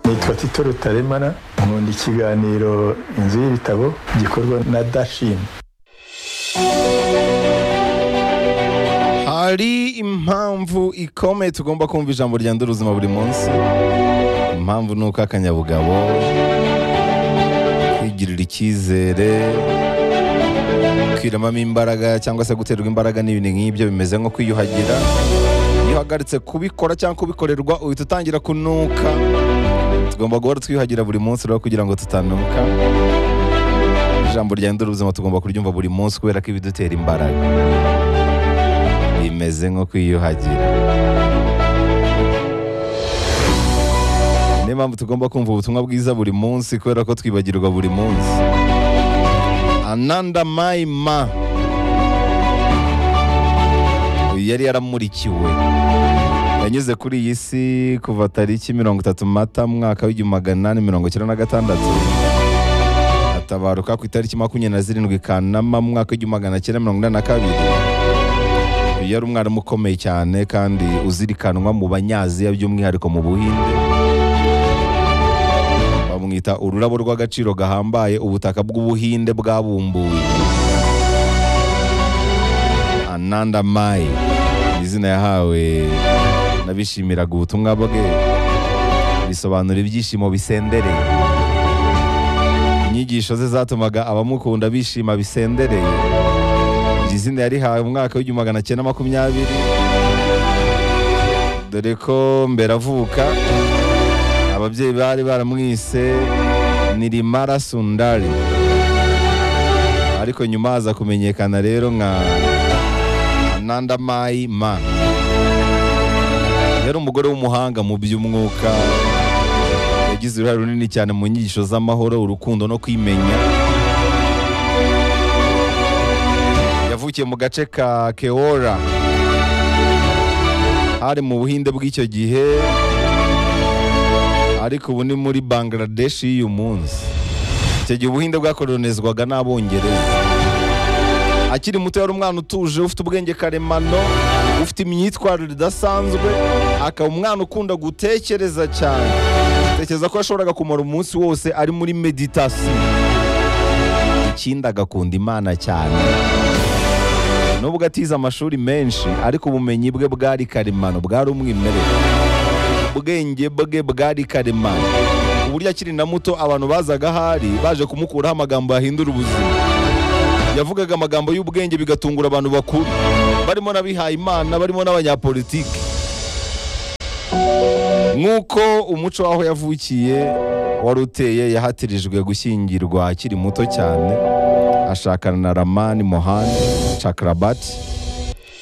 nitwa tito rutaremara nkunda ikiganiro inzu y'ibitabo gikorwa na dashini hari impamvu ikomeye tugomba kumva ijambo rya ubuzima buri munsi impamvu ni uko akanyabugabo kwigirira icyizere kwiramamo imbaraga cyangwa se guterwa imbaraga n'ibintu nk'ibyo bimeze nko kwiyuhagira iyo uhagaritse kubikora cyangwa kubikorerwa uhita utangira kunuka tugomba guhora twiyuhagira buri munsi rero kugira ngo tutanuka ijambo rya ubuzima tugomba kuryumva buri munsi kubera ko ibidutera imbaraga bimeze nko kwiyuhagira niyo mpamvu tugomba kumva ubutumwa bwiza buri munsi kubera ko twibagirwa buri munsi ananda mayima uyu yari yaramurikiwe yanyuze kuri iyi si kuva tariki mirongo itatu mata mwaka w'igihumbi magana inani mirongo icyenda na gatandatu atabaruka ku itariki makumyabiri na zirindwi kanama mwaka w'igihumbi magana cyenda mirongo inani na kabiri uyu yari umwarimu ukomeye cyane kandi uzirikanwa mu banyaziya by'umwihariko mu buhinde bamwita ururabo rw'agaciro gahambaye ubutaka bw'ubuhinde bwabumbuwe ananda mayi ni izina yahawe n'abishimiraga ubutumwa bwe bisobanura ibyishimo bisendereye inyigisho ze zatumaga abamukunda bishima bisendereye iri zina yarihawe mu mwaka w'igihumbi magana cyenda makumyabiri dore ko mbere avuka ababyeyi bari baramwise ni rimara sundari ariko nyuma haza kumenyekana rero nka ananda mayi ma yari umugore w'umuhanga mu by'umwuka yagize uruhare runini cyane mu nyigisho z'amahoro urukundo no kwimenya yavukiye mu gace ka keora hari mu buhinde bw'icyo gihe ariko ubu ni muri bangladesh y'uyu munsi icyo gihe ubuhinde bwakoronizwaga n'abongereza akiri muto yari umwana utuje ufite ubwenge karemano ufite imyitwarire idasanzwe akaba umwana ukunda gutekereza cyane tekereza ko yashoboraga kumara umunsi wose ari muri meditasiyo ikindi agakunda imana cyane nubwo atize amashuri menshi ariko ubumenyi bwe bwari karemano bwari umwimerere ubwenge bwe bwari karemano ku buryo akiri na muto abantu bazaga ahari baje kumukuraho amagambo yahindura ubuzima yavugaga amagambo y'ubwenge bigatungura abantu bakuru barimo n'abihaye imana barimo n'abanyapolitiki nk'uko umuco w'aho yavukiye wari uteye yahatirijwe gushyingirwa akiri muto cyane ashakana na ramani mohani cakarabati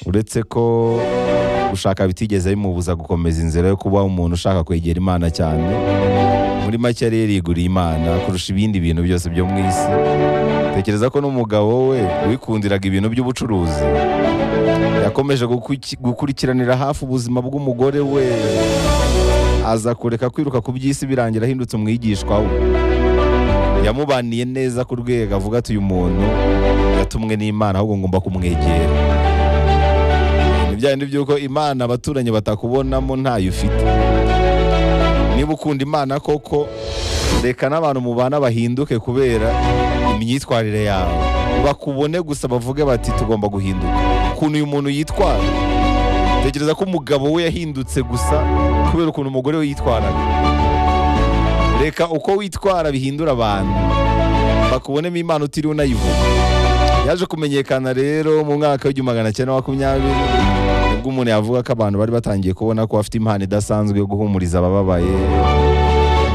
uretse ko gushaka bitigeze bimubuza gukomeza inzira yo kuba umuntu ushaka kwegera imana cyane muri make yari yariguriye imana kurusha ibindi bintu byose byo mu isi tekereza ko n'umugabo we wikundiraga ibintu by'ubucuruzi yakomeje gukurikiranira hafi ubuzima bw'umugore we aza kureka kwiruka ku by'isi birangira ahindutse umwigishwa we yamubaniye neza ku rwego avuga ati uyu muntu yatumwe n'imana ahubwo ngomba kumwegera bindi by'uko imana abaturanyi batakubonamo ntayo ufite niba ukunda imana koko reka n'abantu mubana bahinduke kubera imyitwarire yawe bakubone gusa bavuge bati tugomba guhinduka ukuntu uyu muntu yitwara tekereza ko umugabo we yahindutse gusa kubera ukuntu umugore we yitwaraga reka uko witwara bihindura abantu bakubonemo imana utiriwe unayivuga yaje kumenyekana rero mu mwaka w'igihumbi magana cyenda makumyabiri ubwo umuntu yavuga ko abantu bari batangiye kubona ko afite impano idasanzwe yo guhumuriza abababaye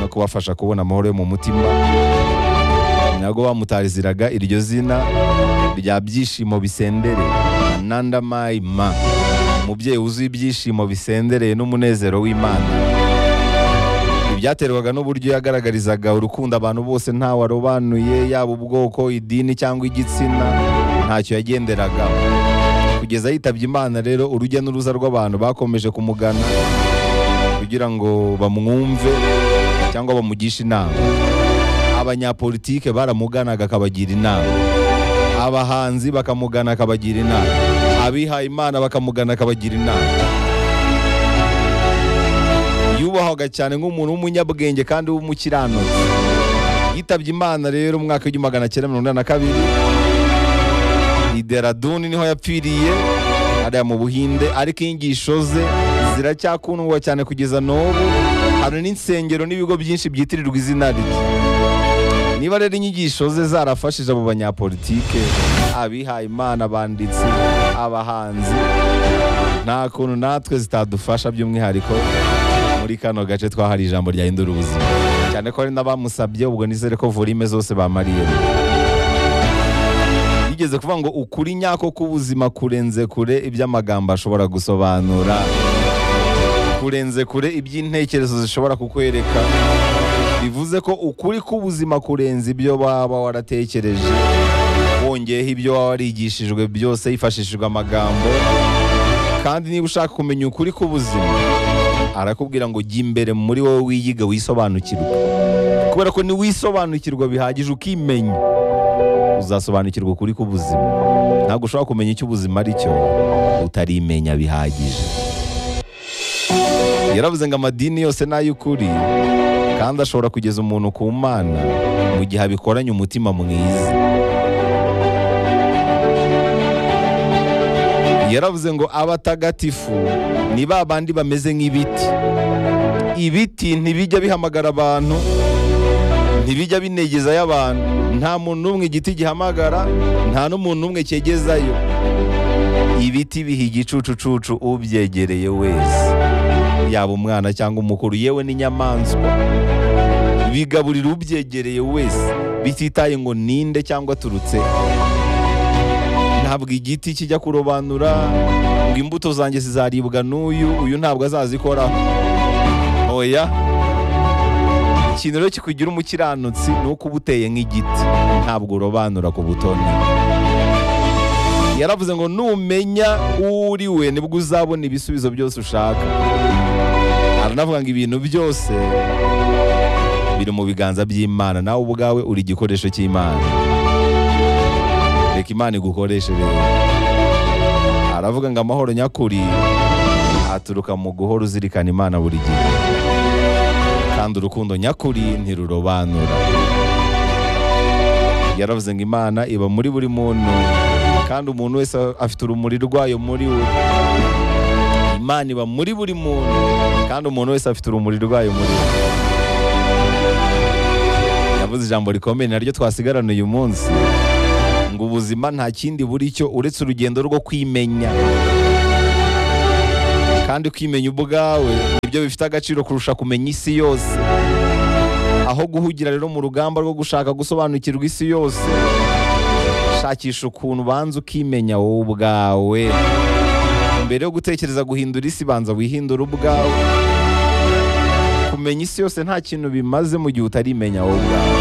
no kubafasha kubona amahoro yo mu mutima nabwo bamutariziraga iryo zina rya byishimo bisendere nanda mayima umubyeyi wuzuye ibyishimo bisendereye n'umunezero w'imana ibyaterwaga n'uburyo yagaragarizaga urukundo abantu bose ntawe arobanuye yaba ubwoko idini cyangwa igitsina ntacyo yagenderagaho kugeza yitabye imana rero urujya n'uruza rw'abantu bakomeje kumugana kugira ngo bamwumve cyangwa bamugishe inama abanyapolitike baramuganaga akabagira inama abahanzi bakamugana akabagira inama abihaye imana bakamugana akabagira inama iyo yubahwaga cyane nk'umuntu w'umunyabwenge kandi w'umukiranutsi yitabye imana rero mu mwaka w'igihumbi magana cyenda mirongo inani na kabiri ideraduni niho yapfiriye hariya mu buhinde ariko inyigisho ze ziracyakundwa cyane kugeza n'ubu hari n'insengero n'ibigo byinshi byitirirwa izina rye niba rero inyigisho ze zarafashije abo banyapolitike abihaye imana abanditsi abahanzi nta kuntu natwe zitadufasha by'umwihariko muri kano gace twahari ijambo ryahindura ubuzima cyane ko hari n'abamusabye ubwo nizere ko volume zose bamariye bigeze kuvuga ngo ukuri nyako k'ubuzima kurenze kure iby'amagambo ashobora gusobanura kurenze kure iby'intekerezo zishobora kukwereka bivuze ko ukuri k'ubuzima kurenze ibyo waba waratekereje wongeyeho ibyo waba warigishijwe byose hifashishijwe amagambo kandi niba ushaka kumenya ukuri k'ubuzima arakubwira ngo jya imbere muri wowe wiyiga wisobanukirwa kubera ko niwisobanukirwa bihagije ukimenya uzasobanukirwa ukuri k'ubuzima ntabwo ushobora kumenya icyo ubuzima ari cyo utarimenya bihagije yaravuze ngo amadini yose ni ay'ukuri kandi ashobora kugeza umuntu ku mana mu gihe abikoranye umutima mwiza yaravuze ngo abatagatifu ni ba bandi bameze nk'ibiti ibiti ntibijya bihamagara abantu ntibijya binegeza y'abantu nta muntu n'umwe igiti gihamagara nta n'umuntu n'umwe cyegezayo ibiti biha igicucucucu ubyegereye wese yaba umwana cyangwa umukuru yewe n'inyamaswa bigaburira ubyegereye wese bititaye ngo ninde cyangwa aturutse ntabwo igiti kijya kurobanura ngo imbuto zanjye zizaribwa n'uyu uyu ntabwo azazikoraho oya ikintu rero kikugira umukiranutsi ni uko uba uteye nk'igiti ntabwo urobanura ku butoni yaravuze ngo numenya uwo uri we nibwo uzabona ibisubizo byose ushaka aranavuga ngo ibintu byose biri mu biganza by'imana nawe ubwawe uri igikoresho cy'imana reka imana igukoreshe rero aravuga ngo amahoro nyakuri aturuka mu guhora uzirikana imana buri gihe kandi urukundo nyakuri ntirurobanura yaravuze ngo imana iba muri buri muntu kandi umuntu wese afite urumuri rwayo muri we imana iba muri buri muntu kandi umuntu wese afite urumuri rwayo muri we yavuze ijambo rikomeye naryo twasigarana uyu munsi ngo ubuzima nta kindi buri cyo uretse urugendo rwo kwimenya kandi kwimenya ubwawe nibyo bifite agaciro kurusha kumenya isi yose aho guhugira rero mu rugamba rwo gushaka gusobanukirwa isi yose shakisha ukuntu ubanza ukimenya wowe ubwawe mbere yo gutekereza guhindura isi banza wihindure ubwawe kumenya isi yose nta kintu bimaze mu gihe utarimenya wowe ubwawe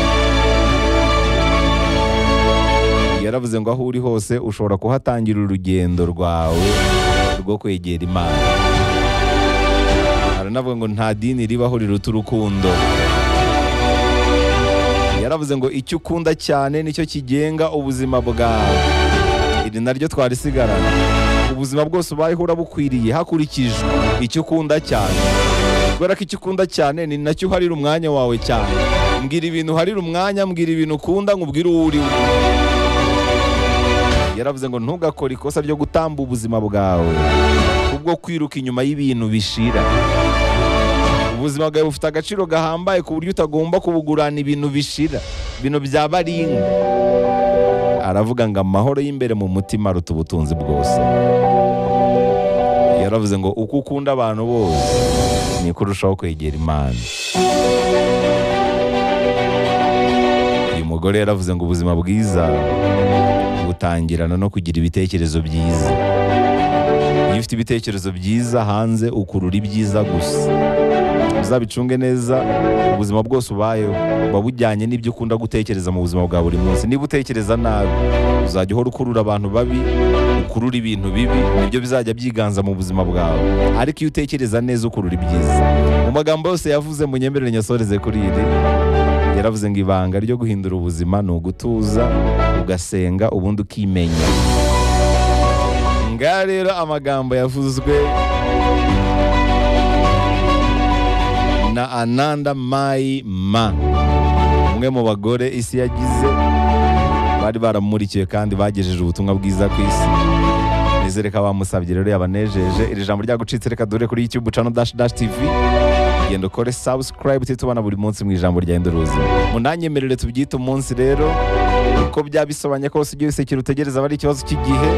yaravuze ngo aho uri hose ushobora kuhatangira urugendo rwawe rwo kwegera imana aranavuga ngo nta dini ribaho riruta urukundo yaravuze ngo icyo ukunda cyane nicyo kigenga ubuzima bwawe iri naryo twarisigarana ubuzima bwose ubayeho urabukwiriye hakurikijwe icyo ukunda cyane kubera ko icyo ukunda cyane ni nacyo uharira umwanya wawe cyane mbwira ibintu uharira umwanya mbwira ibintu ukunda nkubwire uwo uri we yaravuze ngo ntugakore ikosa ryo gutamba ubuzima bwawe ubwo kwiruka inyuma y'ibintu bishira ubuzima bwawe bufite agaciro gahambaye ku buryo utagomba kubugurana ibintu bishira ibintu bya baringa aravuga ngo amahoro y'imbere mu mutima aruta ubutunzi bwose yaravuze ngo uko ukunda abantu bose niko urushaho kwegera imana uyu mugore yaravuze ngo ubuzima bwiza butangirana no kugira ibitekerezo byiza iyo ufite ibitekerezo byiza hanze ukurura ibyiza gusa uzabicunge neza ubuzima bwose ubayeho buba bujyanye n'ibyo ukunda gutekereza mu buzima bwa buri munsi niba utekereza nabi uzajya uhora ukurura abantu babi ukurura ibintu bibi nibyo bizajya byiganza mu buzima bwawe ariko iyo utekereza neza ukurura ibyiza mu magambo yose yavuze mu nyemerere nyasoreze kuri iri yaravuze ngo ibanga ryo guhindura ubuzima ni ugutuza ugasenga ubundi ukimenya ngaha rero amagambo yavuzwe na ananda mayi ma umwe mu bagore isi yagize bari baramurikiwe kandi bagejeje ubutumwa bwiza ku isi nizere ko abamusabye rero yabanejeje iri jambo ryagucitse reka dore kuri youtube channel dash dash tv genda ukore subscribe tubana buri munsi mu ijambo rya indorozi munanyemerere tubyite umunsi rero uko byabisobanye kose ujye wisekera utegereza aba ari ikibazo cy'igihe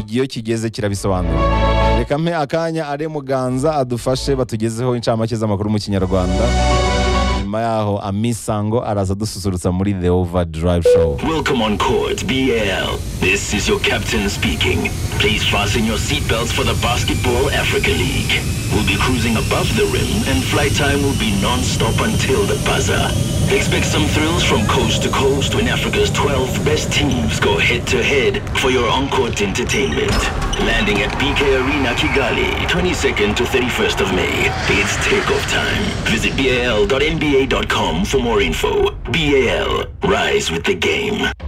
igihe iyo kigeze kirabisobanura reka mpe akanya are muganza adufashe batugezeho incamake z'amakuru mu kinyarwanda nyuma yaho amisango araza adususurutsa muri the over drive show Welcome on Chords BL. This is your captain speaking. Please fasten your seatbelts for the Basketball Africa League. We'll be cruising above the rim and flight time will be non-stop until the buzzer. Expect some thrills from coast to coast when Africa's 12 best teams go head-to-head for your on-court entertainment. Landing at BK Arena Kigali, 22nd to 31st of May. It's takeoff time. Visit bal.nba.com for more info. BAL, rise with the game.